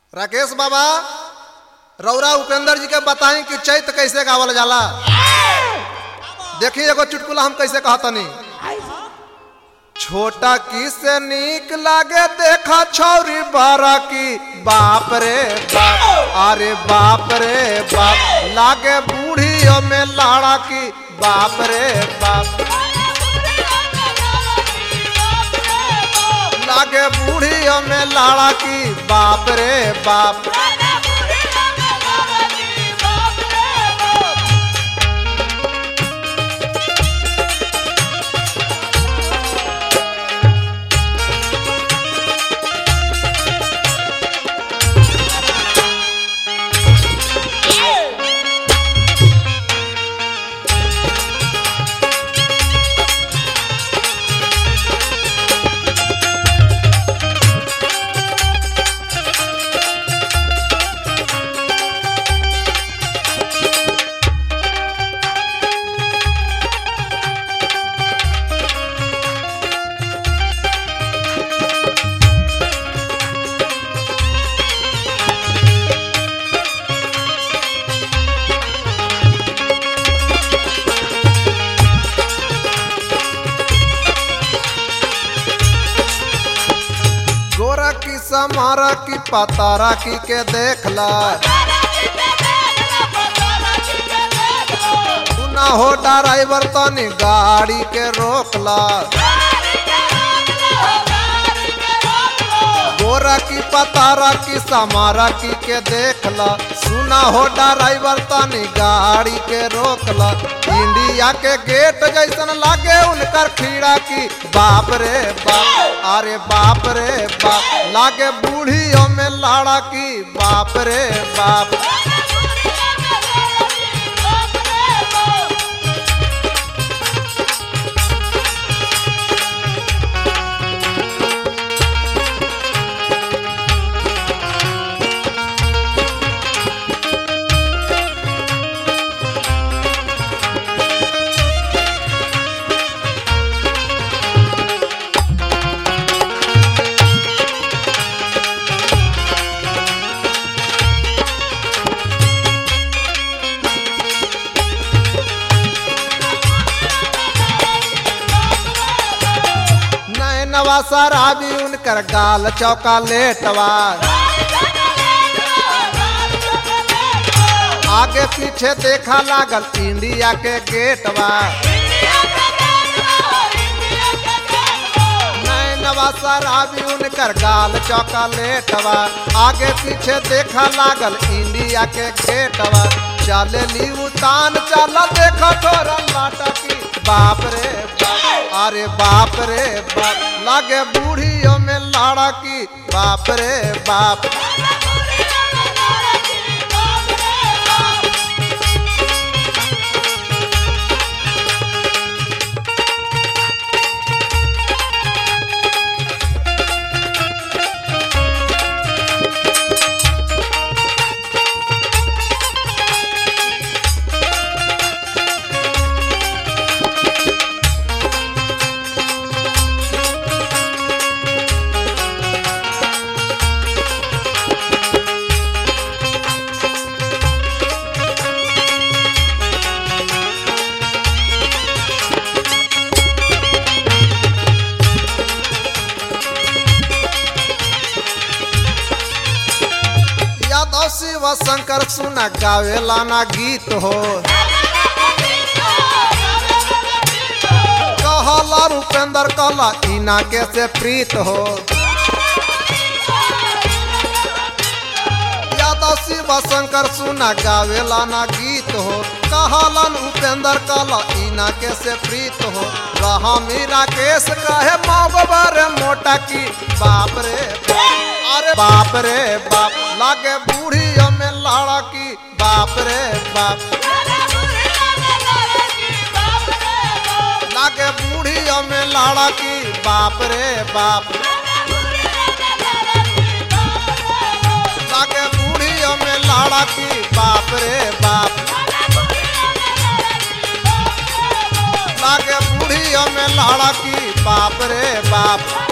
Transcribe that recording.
राकेश बाबा रौरा उपेंद्र जी के बताई कि चैत कैसे गावल जाला देखी एगो चुटकुला हम कैसे कहतनी छोटा की से नीक लागे देखा छौरी बारा की बाप रे बाप अरे बाप रे बाप लागे बूढ़ियों में लाड़ा की बाप रे बाप लागे बूढ़ियों में लाड़ा की बाप रे बाप गोरा की समारा की पतारा की के देखला तू ना हो ड्राइवर तनी गाड़ी के रोकला गोरा की पतारा की समारा की के देखला सुना हो ड्राइवर तनी गाड़ी के रोकला इंडिया के गेट जैसन लागे उनकर खीड़ा की बाप रे बाप अरे बाप रे बाप लागे बूढ़ियों में लाड़ा की बाप रे बाप नैनवा शराबी उनकर गाल चौका लेटवा आगे पीछे देखा लागल इंडिया के गेटवा नैनवा शराबी उनकर गाल चौका लेटवा आगे पीछे देखा लागल इंडिया के गेटवा चले ली उतान चल देखा थोड़ा लाटा की बाप रे बाप अरे बाप रे बाप लागे बूढ़ियों में लाड़ा की बाप रे बाप यादव शिव शंकर सुना गावेला ना गीत हो कहला रूपेंद्र कहला इना के से प्रीत हो यादव शिव शंकर सुना गावेला ना गीत हो कहलन उपेंद्र कहला इना के से प्रीत हो रहा मीरा केस कहे मागबर मोटा की बाप रे बाप अरे बाप रे बाप लागे बूढ़ियों में लाड़ा की बाप रे बाप लागे बूढ़ियों में लाड़ा की बाप रे बाप लागे बूढ़ियों में लाड़ा की बाप रे बाप लागे बूढ़ियों में लाड़ा की बाप रे बाप